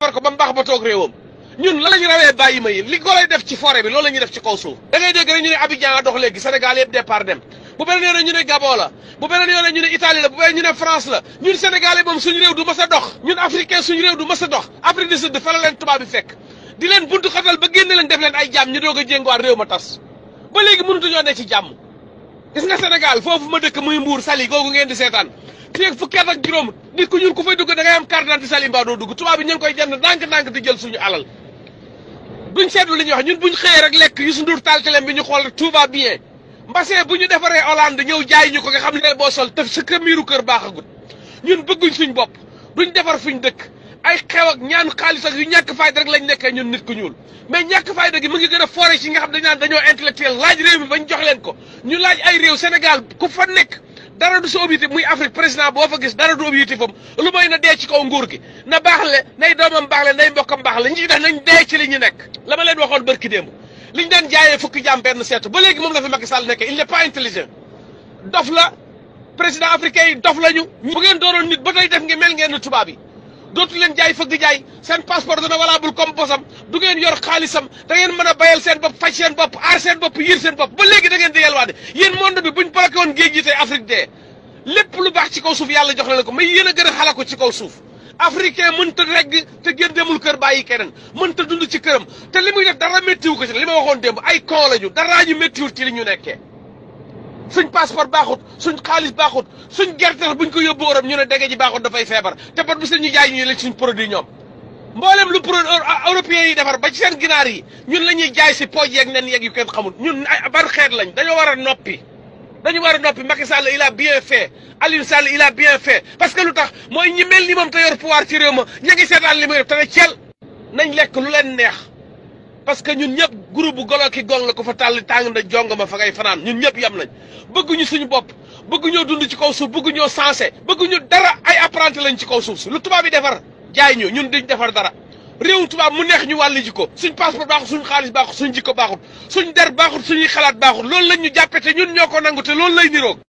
war ko ba mbaax ba toog réewam ñun la lañu rawee bàyyi ma yi li ko lay def ci forêt bi loolu la ñuy def ci kaw suuf da ngay dégg rek ñu ne Abidjan a dox léegi Sénégal yëpp départ dem bu beneen yoone ñu ne Gabon la bu beneen yoone ñu ne Italie la bu beneen ñu ne France la ñun Sénégalais moom suñu réew du mas a dox ñun africain suñu réew du mas a dox Afrique du Sud fa la leen tubaab bi fekk di leen buntu xatal ba génne leen def leen ay jàmm ñu doog a jénguwaat réew ma tas ba léegi mënutuñoo ne ci jàmm gis nga Sénégal foofu ma dëkk muy Mbuur Sali googu ngeen di seetaan fii ak fukki at ak juróom nit ku ñuul ku fay dugg da ngay am carte d'identité Sali mbaa doo dugg tubaab bi ñu ngi koy jënd ndànk-ndànk di jël suñu alal duñ seetlu li ñuy wax ñun buñ xëyee rek lekk Youssou Ndour taal teleem bi ñu xool tout va bien mbasee bu ñu defaree Hollande ñëw jaay ñu ko nga xam ne boo sol te sa miiru kër baaxagut ñun bëgguñ suñ bopp duñ defar fuñ dëkk ay xew ak ñaan xaalis ak yu ñàkk fayda rek lañ nekkee ñun nit ku ñuul mais ñàkk fayda gi mu ngi gën a foore ci nga xam dañ naan dañoo intellectuel laaj réew mi bañ jox leen ko ñu laaj ay réew Sénégal ku fa nekk dara du sa objectif muy Afrique président boo fa gis dara du objectif am lu mooy na dee ci kaw nguur gi na baax le nay doomam baax le nay mbokkam baax le ñi ci def nañ dee ci li ñu nekk la ma leen waxoon bërki démb liñ daan jaayee fukki jaam benn seetu ba léegi moom la fi Macky Sall nekkee il n'est pas intelligent dof la président africain yi dof lañu bu ngeen dooroon nit ba tey def ngi mel ngeen ni tubaab yi dootu leen jaay fëgg jaay seen passeport dana valable comme bosam du ngeen yor xaalisam da ngeen mën a bayal seen bopp faj seen bopp aar seen bopp yiir seen bopp ba léegi da ngeen di yelwaade yéen monde bi buñ bloqué woon géej gi tey Afrique dee lépp lu baax ci kaw suuf yàlla jox leen ko mais yéen a gën a xala ko ci kaw suuf africain mënta regg te gën demul kër bàyyi keneen mënta dund ci këram te li muy def dara méttiwu ko ci li ma waxoon démb ay kon lañu daraa ñu méttiwul ci li ñu nekkee suñ passeport baaxut suñ xaalis baaxut suñ gerte buñ ko yóbbu Europe ñu ne dege ji baaxut dafay feebar te bat bu seen ñu jaay ñu leen suñ produit ñoom mboolem lu produit européens yi defar ba ci seen ginaar yi ñun la ñuy jaay si pooj yeeg nen yeeg yu kenn xamul ñun ay ban xeet lañ dañoo war a noppi dañu war a noppi Macky Sall il a bien fait Aliou Sall il a bien fait parce que lu tax mooy ñi mel ni moom te yor pouvoir ci réew ma ña ngi seetaan li muy def te ne cel nañ lekk lu leen neex parce que ñun ñëpp groupe bu golo ki gong la ko fa tàll tàng na jong ma fa ngay fanaan ñun ñëpp yam nañ bëgguñu suñu bopp bëgguñoo dund ci kaw suuf bëgguñoo sensé bëgguñu dara ay apprenti lañ ci kaw suuf si lu tubaab yi defar jaay ñu ñun duñ defar dara réew tubaab mu neex ñu wàllu jikko suñ passeport baaxut suñ xaalis baaxut suñ jikko baaxut suñ der baaxut suñuy xalaat baaxut loolu lañ ñu jàppe te ñun ñoo ko nangu te loolu lay niroog